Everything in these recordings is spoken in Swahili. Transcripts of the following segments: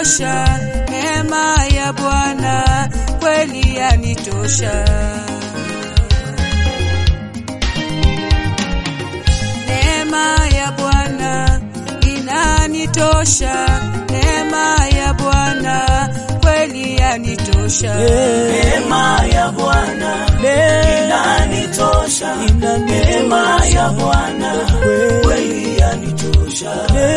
yanitosha, neema ya Bwana kweli yanitosha. Neema ya Bwana inanitosha, neema ya Bwana kweli yanitosha. Neema ya Bwana inanitosha, neema ya Bwana kweli yanitosha.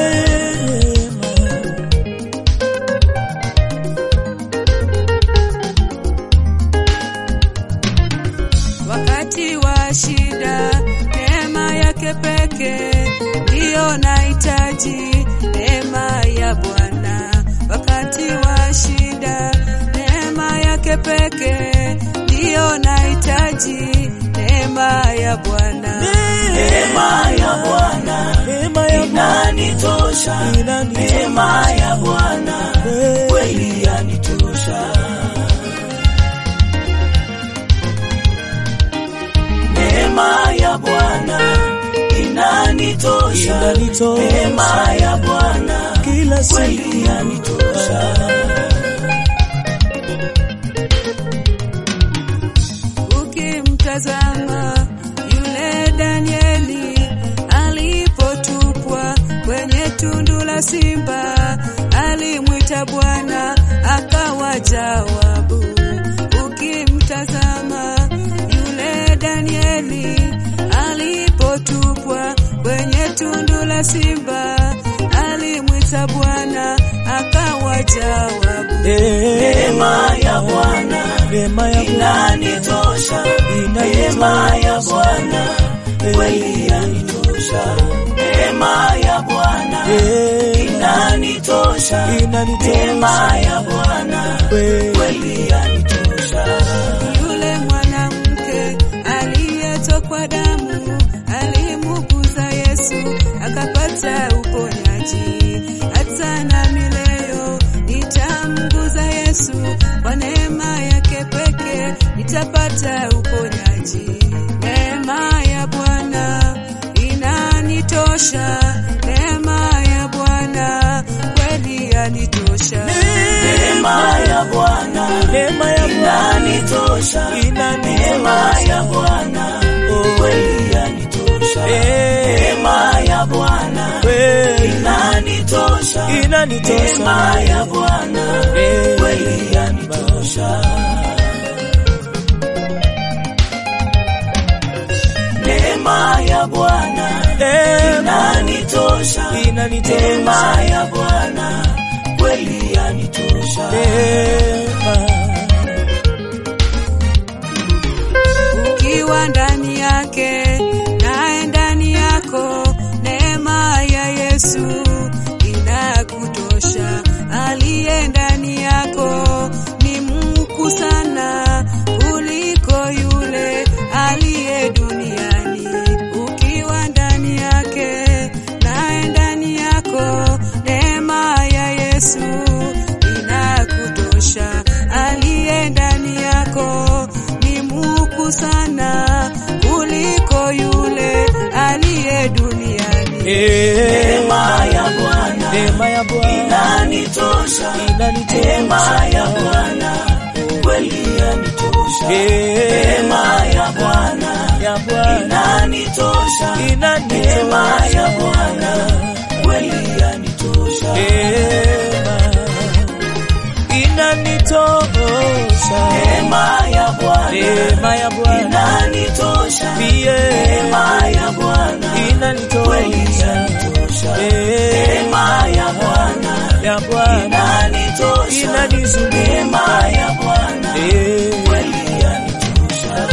Wakati wa shida, neema yake pekee ndiyo nahitaji, neema ya Bwana. Wakati wa shida, neema yake pekee ndiyo nahitaji, neema ya Bwana. Neema ya Bwana inanitosha, neema ya Bwana kweli yanitosha. Neema ya Bwana inanitosha, neema ya Bwana kweli yanitosha. Ukimtazama yule Danieli alipotupwa kwenye tundu la simba, alimwita Bwana akawa jawabu. Ukimtazama yule Danieli alipotupwa kwenye tundu la simba, alimwita Bwana akawa jawabu. Neema ya Bwana inanitosha, neema ya Bwana kweli yanitosha. Neema ya Bwana inanitosha, neema ya Bwana kweli yanitosha. Yule mwanamke aliyetokwa damu alimuguza Yesu akapata uponyaji. Hata nami leo nitamguza Yesu, kwa neema yake pekee nitapata uponyaji. Neema ya Bwana inanitosha, neema ya Bwana kweli yanitosha. Neema ya Bwana inanitosha, neema ya Bwana kweli yanitosha. Neema ya Bwana inanitosha, neema ya Bwana kweli yanitosha. Neema ya Bwana inanitosha, neema ya Bwana kweli yanitosha. ukiwa ndani yake naye ndani yako, neema ya Yesu inakutosha. Aliye ndani yako ni mkuu sana kuliko yule aliye duniani. Ukiwa ndani yake naye ndani yako, neema ya Yesu inakutosha. Aliye ndani yako ni mkuu sana kuliko yule aliye duniani. Neema ya Bwana inanitosha, neema ya Bwana kweli yanitosha. Neema ya Bwana inanitosha, neema ya Bwana kweli yanitosha. Neema ya Bwana inanitosha, neema ya Bwana kweli yanitosha. Neema ya Bwana inanitosha, neema ya Bwana kweli yanitosha.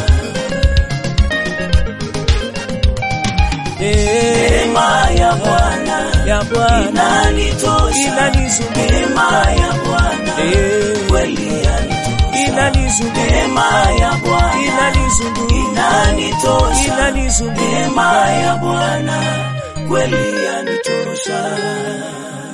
Neema ya Bwana inanitosha, neema ya Bwana kweli yanitosha. Neema ya Bwana inanitosha, neema ya Bwana kweli yanitosha.